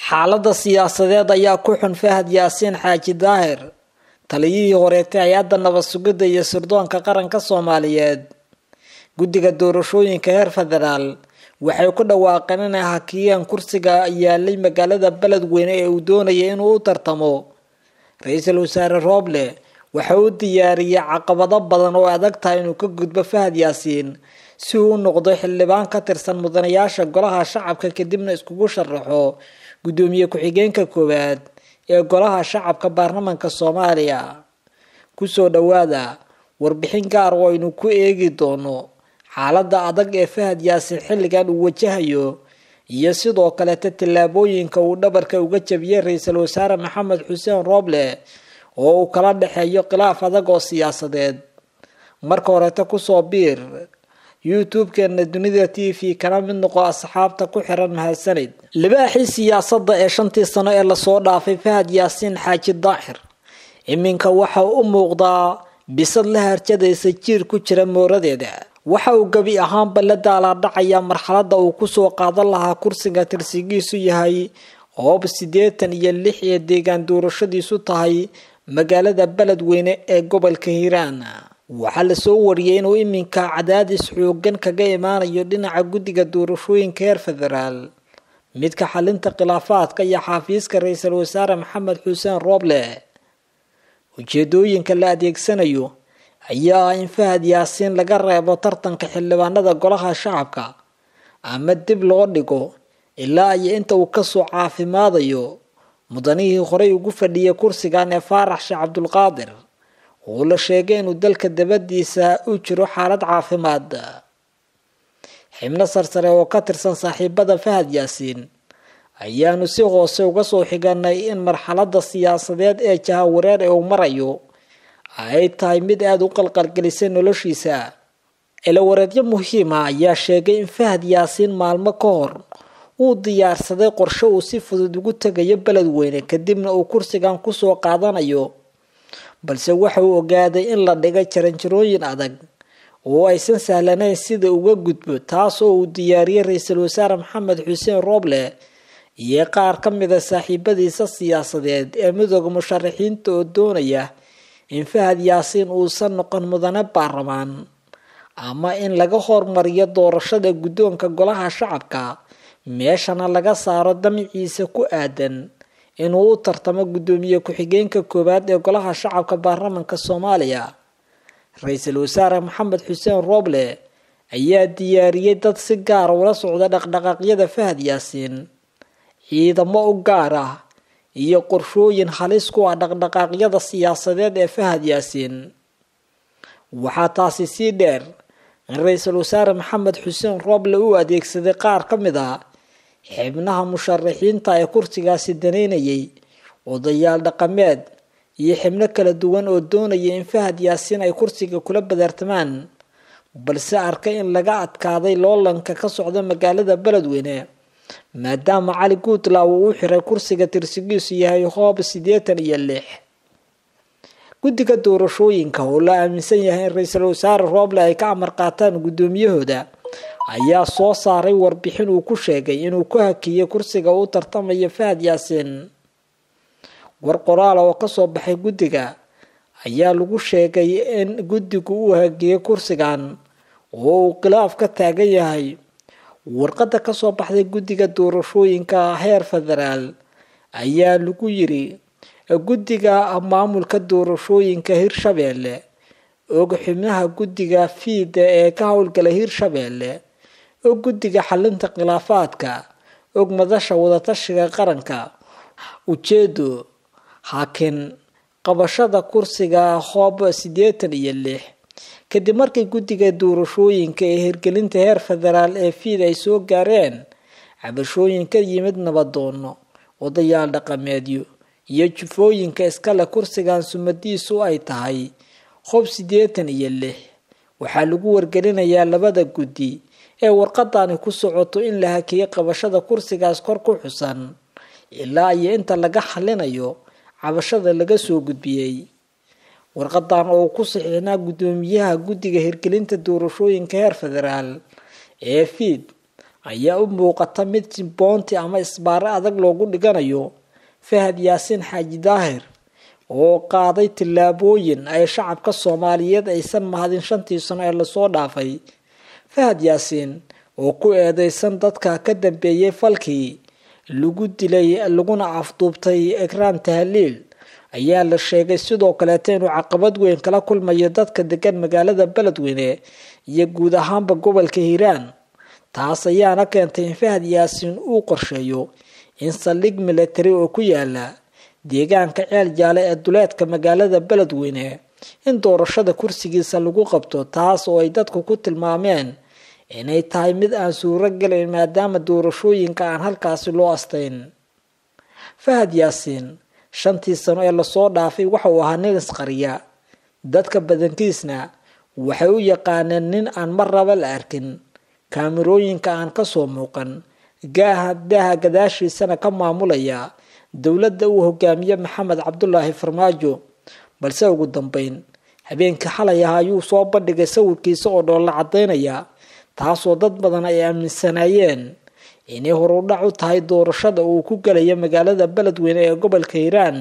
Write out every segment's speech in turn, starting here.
xaaladda siyaasadeed ayaa ku xun fahad yaasiin xaaji daahir taliyihii horeetay hay-adda nabad sugidda iyo sirdoonka qaranka soomaaliyeed guddiga doorashooyinka heer federaal waxay ku dhawaaqeen inay hakiyeen kursiga yaalay magaalada beledweyne ee uu doonayay inuu u tartamo ra-iisul wasaare rooble waxa uu diyaariyey caqabado badan oo adag tahay inuu ka gudbo fahad yaasiin si uu u noqdo xildhibaan ka tirsan mudanayaasha golaha shacabka kadibna iskugu sharaxo guddoomiye ku-xigeenka koowaad ee golaha shacabka baarlamaanka soomaaliya kusoo dhowaada warbixin gaar oo aynu ku eegi doono xaaladda adag ee fahad yaasiin xilligan uu wajahayo iyo sidoo kaleeta tallaabooyinka uu dhabarka uga jabiyey ra-iisul wasaare maxamed xuseen rooble oo uu kala dhexeeyo khilaaf adag oo siyaasadeed marka horeeta kusoo biir youtube-keena dunida t v kana mid noqo asxaabta ku xiran mahadsanid libaaxii siyaasadda ee shantii sano ee lasoo dhaafay fahad yaasiin xaaji daahir iminka waxa u muuqdaa bisad la harjadaysa jiir ku jira mooradeeda waxa uu gebi ahaanba la daalaadhacayaa marxaladda uu kusoo qaadan lahaa kursiga tirsigiisu yahay hoob siddeetan iyo lix ee deegaan doorashadiisu tahay magaalada beledweyne ee gobolka hiiraan waxaa lasoo wariyey inuu iminka cadaadis xoogan kaga imaanayo dhinaca guddiga doorashooyinka heer federaal midka xalinta khilaafaadka iyo xafiiska ra-iisul wasaare maxamed xuseen rooble ujeedooyinka la adeegsanayo ayaa ah in fahad yaasiin laga reebo tartanka xildhibaanada golaha shacabka ama dib loo dhigo ilaa iyo inta uu kasoo caafimaadayo mudanihii horey ugu fadhiyay kursigan ee faarax sheekh cabdulqaadir oo la sheegay inuu dalka dabadiisa u jiro xaalad caafimaad xibno sarsare oo ka tirsan saaxiibada fahad yaasiin ayaanu si hoose uga soo xiganay in marxaladda siyaasadeed ee jahawareer ee uu marayo ay tahay mid aada u qalqalgelisay noloshiisa ilawareedyo muhiima ayaa sheegay in fahad yaasiin maalmo ka hor uu diyaarsaday qorshe uu si fudud ugu tegayo beledweyne kadibna uu kursigan kusoo qaadanayo balse waxa uu ogaaday in la dhigay jaranjarooyin adag oo aysan sahlanayn sida uga gudbo taas oo uu diyaariyey ra-iisul wasaare maxamed xuseen rooble iyo qaar ka mida saaxiibadiisa siyaasadeed ee midooda musharaxiinta oo doonaya in fahad yaasiin uusan noqon mudane baarlamaan ama in laga hormariyo doorashada guddoonka golaha shacabka meeshana laga saaro damiciisa ku aadan inuu u tartamo guddoomiye ku-xigeenka koowaad ee golaha shacabka baarlamaanka soomaaliya ra-iisul wasaare maxamed xuseen rooble ayaa diyaariyey dad si gaara ula socda dhaqdhaqaaqyada fahad yaasiin ciidamo u gaar ah iyo qorshooyin halis ku ah dhaqdhaqaaqyada siyaasadeed ee fahad yaasiin waxaa taasi sii dheer in ra-iisul wasaare maxamed xuseen rooble uu adeegsaday qaar ka mid a xibnaha musharaxiinta ee kursigaasi daneynayay odayaal dhaqameed iyo xibno kala duwan oo doonaya in fahad yaasiin ay kursiga kula badartamaan balse arkay in laga adkaaday loolanka ka socda magaalada beledweyne maadaama cali guutlaw uu u xiray kursiga tirsigiisu yahay hoob siddeetan iyo lix guddiga doorashooyinka oo la aaminsan yahay in ra-iisul wasaare rooble ay ka amar qaataan guddoomiyahooda ayaa soo saaray warbixin uu ku sheegay inuu ku hakiyey kursiga uu tartamayo fahad yaasiin war qoraal oo kasoo baxay guddiga ayaa lagu sheegay in guddigu uu hakiyey kursigan oo uu khilaaf ka taagan yahay warqadda kasoo baxday guddiga doorashooyinka heer federaal ayaa lagu yiri guddiga maamulka doorashooyinka hirshabeelle og xubnaha guddiga fiida ee ka howlgala hirshabeelle og guddiga xalinta khilaafaadka og madasha wadatashiga qaranka ujeedo hakin qabashada kursiga hoob siddeetan iyo lix kadib markii guddiga doorashooyinka ee hirgelinta heer federaal ee fiid ay soo gaareen cabashooyin ka yimid nabadoono odayaal dhaqameedyo iyo jufooyinka iskale kursigan sumadiisu ay tahay hoob siddeetan iyo lix waxaa lagu wargelinayaa labada guddi ee warqadani ku socoto in la hakiyey qabashada kursigaas kor ku xusan ilaa iyo inta laga xalinayo cabashada laga soo gudbiyey warqadan oo ku saxiixnaa guddoomiyaha guddiga hirgelinta doorashooyinka heer federaal ee fiid ayaa u muuqata mid jimboonti ama isbaare adag loogu dhiganayo fahad yaasiin xaaji daahir oo qaaday tillaabooyin ay shacabka soomaaliyeed aysan mahadin shantii sano ee lasoo dhaafay fahad yaasiin oo ku eedeysan dadka ka dambeeyey falkii lagu dilay laguna afduubtay ekraan tahliil ayaa la sheegay sidoo kaleeta inuu caqabad weyn kala kulmayo dadka degan magaalada beledweyne iyo guud ahaanba gobolka hiiraan taas ayaana keentay in fahad yaasiin uu qorsheeyo in saldhig military oo ku yaala deegaanka ceel jaale ee duleedka magaalada beledweyne in doorashada kursigiisa lagu qabto taas oo ay dadku ku tilmaameen inay tahay mid aan suuro gelayn maadaama doorashooyinka aan halkaasi loo astayn fahad yaasiin shantii sano ee lasoo dhaafay waxa uu ahaa nin isqariya dadka badankiisna waxay u yaqaaneen nin aan mar raba la arkin kaamirooyinka aan kasoo muuqan gaaha daaha gadaashiisana ka maamulaya dowladda uu hogaamiye maxamed cabdulaahi farmaajo balse ugu dambeyn habeenkii xalay ah ayuu soo bandhigay sawirkiisa oo dhoolla cadaynaya taasoo dad badan ay aaminsanaayeen inay horudhac u tahay doorashada uu ku gelaya magaalada beledweyne ee gobolka hiiraan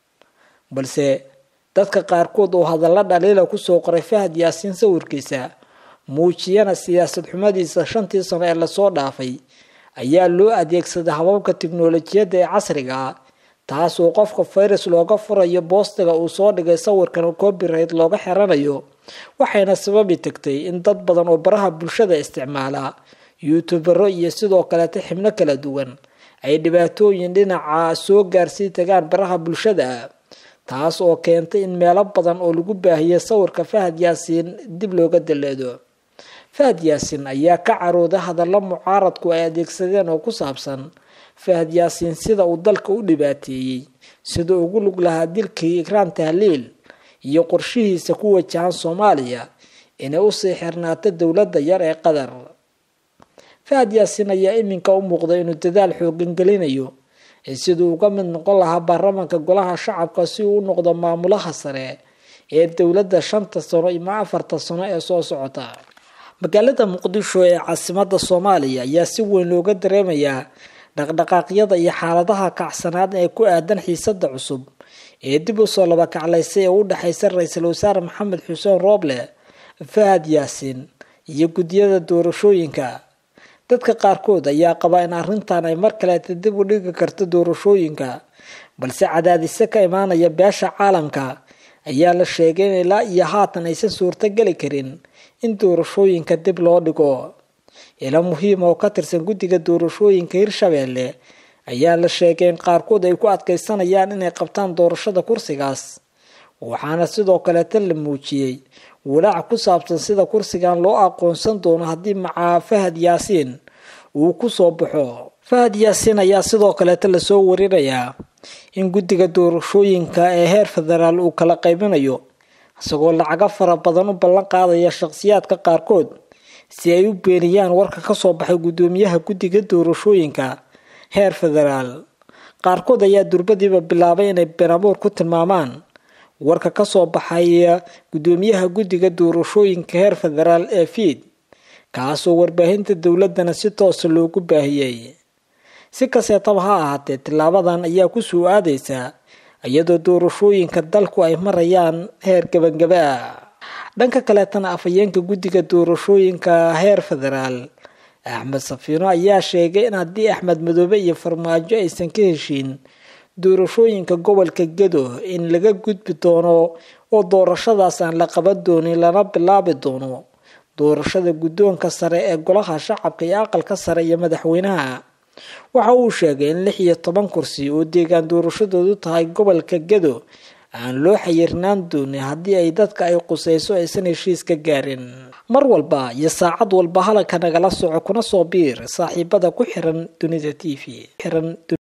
balse dadka qaarkood oo hadalla dhaliila kusoo qoray fahad yaasiin sawirkiisa muujiyana siyaasad xumadiisa shantii sano ee lasoo dhaafay ayaa loo adeegsaday hababka tiknolojiyadda ee casriga ah taas oo qofka fayrus looga furayo boostiga uu soo dhigay sawirkan copyright looga xiranayo waxayna sababi tagtay in dad badan oo baraha bulshada isticmaala youtubero iyo sidoo kaleeta xibno kala duwan ay dhibaatooyin dhinaca soo gaarsii tagaan baraha bulshada taas oo keentay in meelo badan oo lagu baahiyay sawirka fahad yaasiin dib looga daleedo fahad yaasiin ayaa ka carooday hadallo mucaaradku ay adeegsadeen oo ku saabsan fahad yaasiin sida uu dalka u dhibaateeyey sida ugu lug lahaa dilkii ikraan tahliil iyo qorshihiisa ku wajahan soomaaliya inay usii xirnaato dowladda yar ee qatar fahad yaasiin ayaa iminka u muuqday inuu dadaal xoogan gelinayo siduu uga mid noqon lahaa baarlamaanka golaha shacabka si uu u noqdo maamulaha sare ee dowladda shanta sano ima afarta sano ee soo socota magaalada muqdisho ee caasimada soomaaliya ayaa si weyn looga dareemayaa dhaqdhaqaaqyada iyo xaaladaha kacsanaad ee ku aadan xiisada cusub ee dib usoo laba kaclaysay ee u dhexeysa ra-iisul wasaare maxamed xuseen rooble fahad yaasiin iyo guddiyada doorashooyinka dadka qaarkood ayaa qaba in arrintan ay mar kaleeta dib u dhigi karto doorashooyinka balse cadaadise ka imaanaya beesha caalamka ayaa la sheegay in ilaa iyo haatan aysan suurtogeli karin in doorashooyinka dib loo dhigo ilo muhiima oo ka tirsan guddiga doorashooyinka hirshabeelle ayaa la sheegay in qaarkood ay ku adkeysanayaan inay qabtaan doorashada kursigaas waxaana sidoo kaleeta la muujiyey walaac ku saabsan sida kursigan loo aqoonsan doono haddii macaa fahad yaasiin uu kusoo baxo fahad yaasiin ayaa sidoo kaleeta lasoo warinayaa in guddiga doorashooyinka ee heer federaal uu kala qaybinayo isagoo lacago fara badan u ballan qaadaya shaqsiyaadka qaarkood si ay u beeniyaan warka kasoo baxay guddoomiyaha guddiga doorashooyinka heer federaal qaarkood ayaa durbadiiba bilaabay inay beenabuur ku tilmaamaan warka kasoo baxay guddoomiyaha guddiga doorashooyinka heer federaal ee fiid kaasoo warbaahinta dowladana si toosa loogu baahiyey si kasteetaba ha ahaatee tilaabadan ayaa kusoo aadeysaa iyadoo doorashooyinka dalku ay marayaan heer gabangaba ah dhanka kaleetana afhayeenka guddiga doorashooyinka heer federaal axmed safiino ayaa sheegay in haddii axmed madoobe iyo farmaajo aysan ka heshiin doorashooyinka gobolka gedo in laga gudbi doono oo doorashadaas aan la qaban doonin lana bilaabi doono doorashada guddoonka sare ee golaha shacabka iyo aqalka sare iyo madaxweynaha waxa uu sheegay in lix iyo toban kursi oo deegaan doorashadoodu tahay gobolka gedo aan loo xayirnaan doonin haddii ay dadka ay quseyso aysan heshiis ka gaarin mar walba iyo saacad walba halaka nagala soco kuna soo biir saaxiibada ku xiran dunida t v